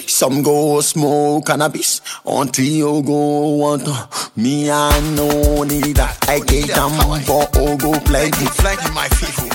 Some go smoke cannabis until you go want to. Me I no need that. I get them for Ogo plenty. Plenty my people.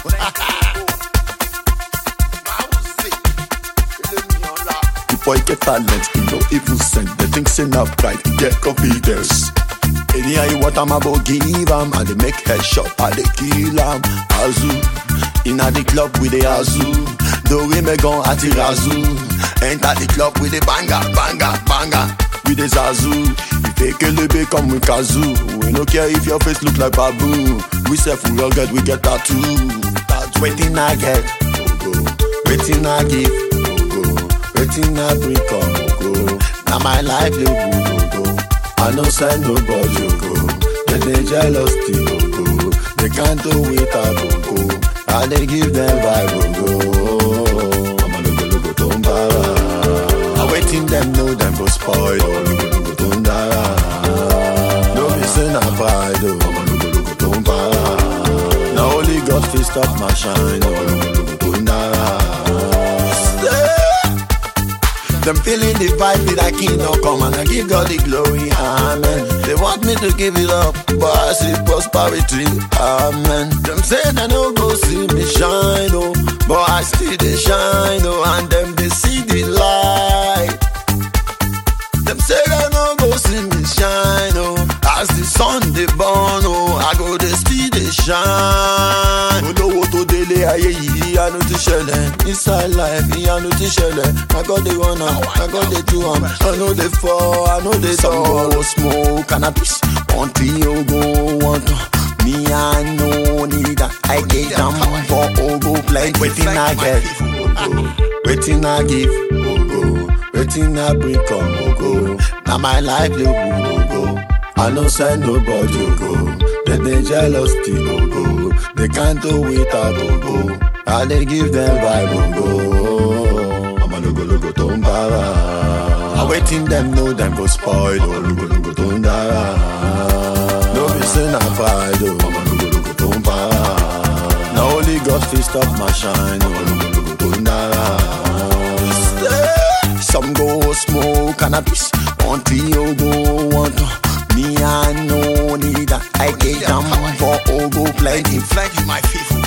The boy get talent, he no even send. The things in up right, he get confidence. Anyhow you want I'm about give him, and they make headshot, and they kill him. Azu, inna the club with the Azu. The way me gon' at the Razu. Enter the club with the banger, banger, banger. With the Zazu. If they kill the big come with Kazoo. We no care if your face look like baboon. We say we rugged, we get tattoo. That's waiting I get. Go, go. Waiting I give. Go, go. Waiting I bring come. Go, go. Now my life look good. Go, go. I no send nobody. Go, go. They they jealous still. Go, go. They can't do it. I go, go. I they give them vibe. Go, go. I'm a logo logo tombara. I waiting them know them go spoil. Oh, logo logo tombara. No be say na pride. Oh, I'm a logo logo tombara. Now only God fit stop my shine. Oh, logo logo tombara. Them feeling the vibe with that king no come and I give God the glory, amen. They want me to give it up, but I see prosperity, amen. Them say they no go see me shine, oh, but I still they shine, oh, and them they see the light. Them say they no go see me shine, oh, as the sun they burn, oh, I go they still they shine. Olówó tó délé ayé yìí, àánú ti ṣẹlẹ̀. Inside life, ìyanu ti ṣẹlẹ̀. I got the run am, I got the do am. I know they fall, I know they Some go smoke cannabis until you go want to. Me, I no need that. I get them for Ogo plenty. Waiting I get, waiting I give, Ogo. Waiting I bring come, Ogo. Now my life look good, Ogo. I no send nobody, Ogo. They they jealous, still, Ogo. They can't do without Ogo. I they give them vibe, Ogo. I'm a logo logo tombara. I waiting them know them go spoil, oh logo logo tombara. No be say na pride, oh I'm a logo logo tombara. Now only God fit stop my shine, oh logo logo tombara. Some go smoke cannabis until you go want to. Me I no need that. I get them for Ogo plenty. Plenty my people.